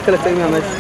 kala tagnaa meesha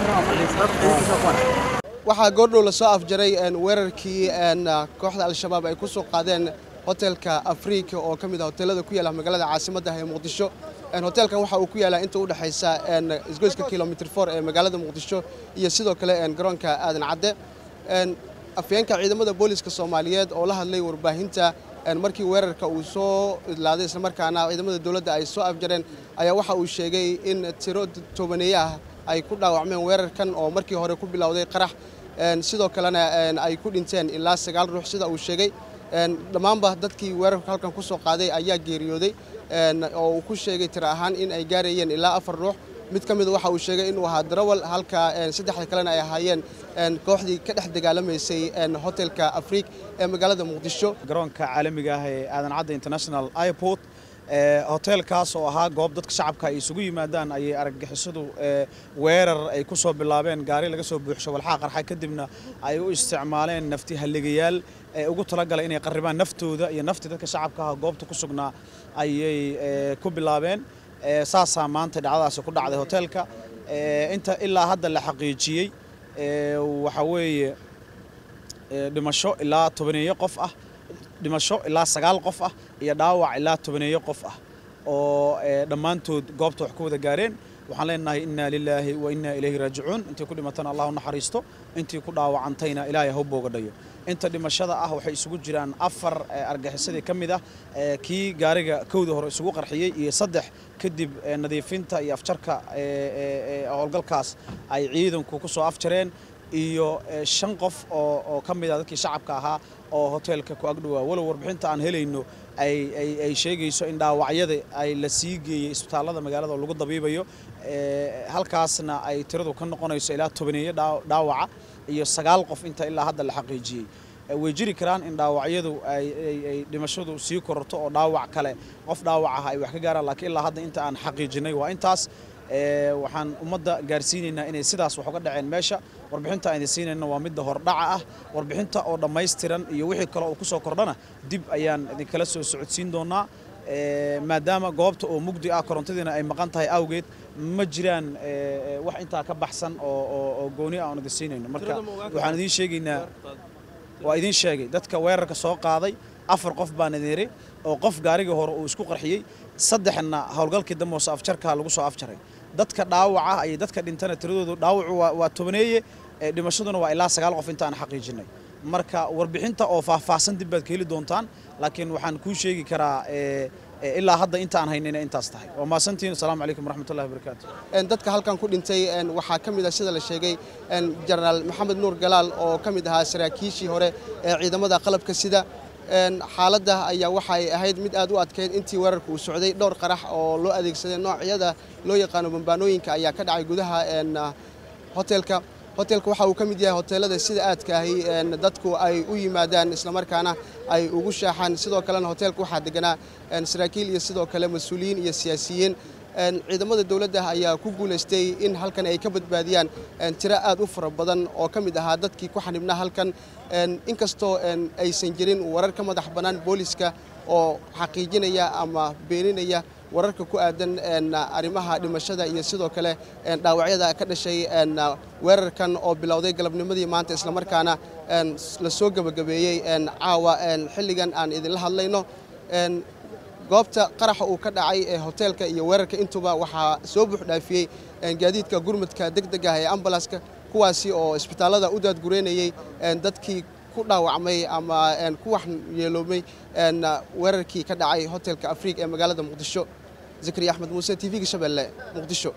waxaa goordhow la soo afjaray weerarkii kooxda al-shabaab ay ku soo qaadeen hotelka afrika oo ka mid ah hoteelada ku yaala magaalada caasimadda ee muqdisho hoteelkan waxa uu ku yaalaa inta u dhexaysa isgoyska kilomitr for ee magaalada muqdisho iyo sidoo kale garoonka aadan cadde afyeenka ciidamada booliska soomaaliyeed oo la hadlay warbaahinta markii weerarka uu soo idlaaday islamarkaana ciidamada dowladda ay soo afjareen ayaa waxa uu sheegay in tiro toobaneeye ah ay ku dhaawacmeen weerarkan oo markii hore ku bilowday qarax sidoo kalena ay ku dhinteen ilaa sagaal ruux sida uu sheegay dhammaanba dadkii weerarka halkan ku soo qaaday ayaa geeriyooday oo uu ku sheegay tiro ahaan in ay gaarayeen ilaa afar ruux mid ka mida waxa uu sheegay inuu ahaa darawal halka saddexda kalena ay ahaayeen kooxdii ka dhex dagaalamaysay hotelka afriik ee magaalada muqdisho garoonka caalamiga ah ee aadan cadde international airport hoteelkaas oo ahaa goob dadka shacabka ay isugu yimaadaan ayay argagixisadu weerar ay ku soo bilaabeen gaari laga soo buuxsho walxaa qarxa kadibna ay u isticmaaleen nafti halligayaal ee ugu talagalay inay qarribaan naftooda iyo nafti dadka shacabka ah goobta ku sugnaa ayay ku bilaabeen saasaa maanta dhacdadaasi ku dhacday hoteelka inta ilaa hadda la xaqiijiyey waxa weeye dhimasho ilaa tobaneeyo qof ah dhimasho ilaa sagaal qof ah iyo dhaawac ilaa tobaneeyo qof ah oo dhammaantood goobta wax ku wada gaareen waxaan leenahay innaa lilaahi wa innaa ilayhi raajicuun intii ku dhimatana allah u naxariisto intii ku dhaawacantayna ilaahay ha u boogadhayo inta dhimashada ah waxay isugu jiraan afar argaxisadii ka mid ah kii gaariga kowda hore isugu qarxiyey iyo saddex kadib nadiifinta iyo afjarka howlgalkaas ay ciidanku ku soo afjareen iyo shan qof oo ka mid ah dadkii shacabka ahaa oo hoteelka ku agdhowaa walow warbixinta aan helayno ay sheegayso in dhaawacyada ay la sii geeyey isbitaallada magaalada oo lagu dabiibayo halkaasna ay tiradu ka noqonayso ilaa tobaneeyo dhaawaca iyo sagaal qof inta ilaa hadda la xaqiijiyey way jiri karaan in dhaawacyadu ay dhimashadu sii kororto oo dhaawac kale qof dhaawac ah ay wax ka gaaraan laakiin ilaa hadda inta aan xaqiijinay waa intaas waxaan ummadda gaarsiinaynaa inay sidaas wax uga dhaceen meesha warbixinta aan idin siinayna waa midda hordhaca ah warbixinta oo dhammaystiran iyo wixii kale oo kusoo kordhana dib ayaan idinkala soo socodsiin doonaa maadaama goobta oo mugdi ah korontadiina ay maqan tahay awgeed ma jiraan wax intaa ka baxsan oo gooni ah aan idin siinayno marka waxaan idiin sheegaynaa waa idiin sheegay dadka weerarka soo qaaday afar qof baan idin yidhi oo qof gaarigii hore uu isku qarxiyey saddexna howlgalkii dambe hoose afjarkaa lagu soo afjaray dadka dhaawaca ayay dadka dhintana tiradoodu dhaawacu waa tobaneeye dhimashaduna waa ilaa sagaal qof intaan xaqiijinay marka warbixinta oo faahfaahsan dib baad ka heli doontaan laakiin waxaan kuu sheegi karaa ilaa hadda inta aan haynayna intaas tahay waa maasantiin asalaamu calaykum waraxmatullahi wabarakaatu dadka halkan ku dhintay waxaa ka mid ah sida la sheegay jenaraal maxamed nuur galaal oo ka mid ahaa saraakiishii hore ee ciidamada qalabka sida xaaladda ayaa waxay ahayd mid aad u adkeyd intii weerarka uu socday dhowr qarax oo loo adeegsaday noocyada loo yaqaano bambaanooyinka ayaa ka dhacay gudaha hotelka hotelka waxa uu ka mid yahay hoteelada sida aadka ahi dadku ay u yimaadaan islamarkaana ay ugu shaaxaan sidoo kalena hoteelka waxaa deganaa saraakiil iyo sidoo kale mas-uuliyiin iyo siyaasiyiin ciidamada dowladda ayaa ku guulaystay in halkan ay ka badbaadiyaan tiro aad u fara badan oo ka mid ahaa dadkii ku xanibnaa halkan inkastoo aysan jirin warar ka madax bannaan booliska oo xaqiijinaya ama beeninaya wararka ku aadan arrimaha dhimashada iyo sidoo kale dhaawacyada ka dhashay weerarkan oo bilowday galabnimadii maanta islamarkaana la soo gebagabeeyey caawa xilligan aan idinla hadlayno goobta qaraxa uu ka dhacay ee hoteelka iyo weerarka intuba waxaa soo buuxdhaafiyey gaadiidka gurmadka degdega ah ee ambalaska kuwaasi oo isbitaallada u daadgureynayey dadkii ku dhaawacmay ama ku waxyeeloomay weerarkii ka dhacay hotelka afriik ee magaalada muqdisho zakariya axmed muuse t v-ga shabeelle muqdisho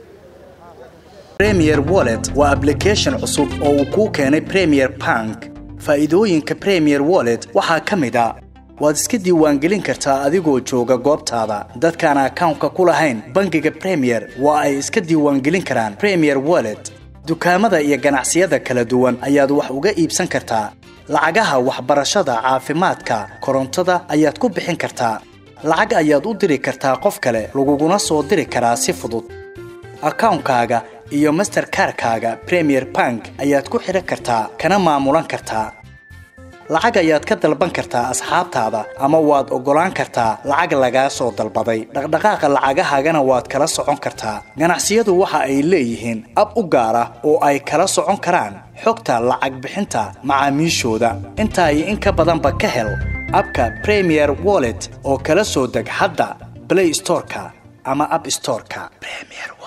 premier wallet waa ablication cusub oo uu kuu keenay premier bank faa'iidooyinka premier wallet waxaa ka mid a waad iska diiwaangelin kartaa adigoo jooga goobtaada dadkaan akawnka ku lahayn bangiga premier waa ay iska diiwaangelin karaan premier wallet dukaamada iyo ganacsiyada kala duwan ayaad wax uga iibsan kartaa lacagaha waxbarashada caafimaadka korontada ayaad ku bixin kartaa lacag ayaad u diri kartaa qof kale laguguna soo diri karaa si fudud akawnkaaga iyo masterkarkaaga premier bank ayaad ku xidhan kartaa kana maamulan kartaa lacag ayaad ka dalban kartaa asxaabtaada ama waad oggolaan kartaa lacag lagaa soo dalbaday dhaqdhaqaaqa lacagahaagana waad kala socon kartaa ganacsiyadu waxa ay leeyihiin ab u gaar ah oo ay kala socon karaan xogta lacag bixinta macaamiishooda intaa iyo in ka badanba ka hel abka premier wallet oo kala soo deg hadda play storeka ama app storeka premier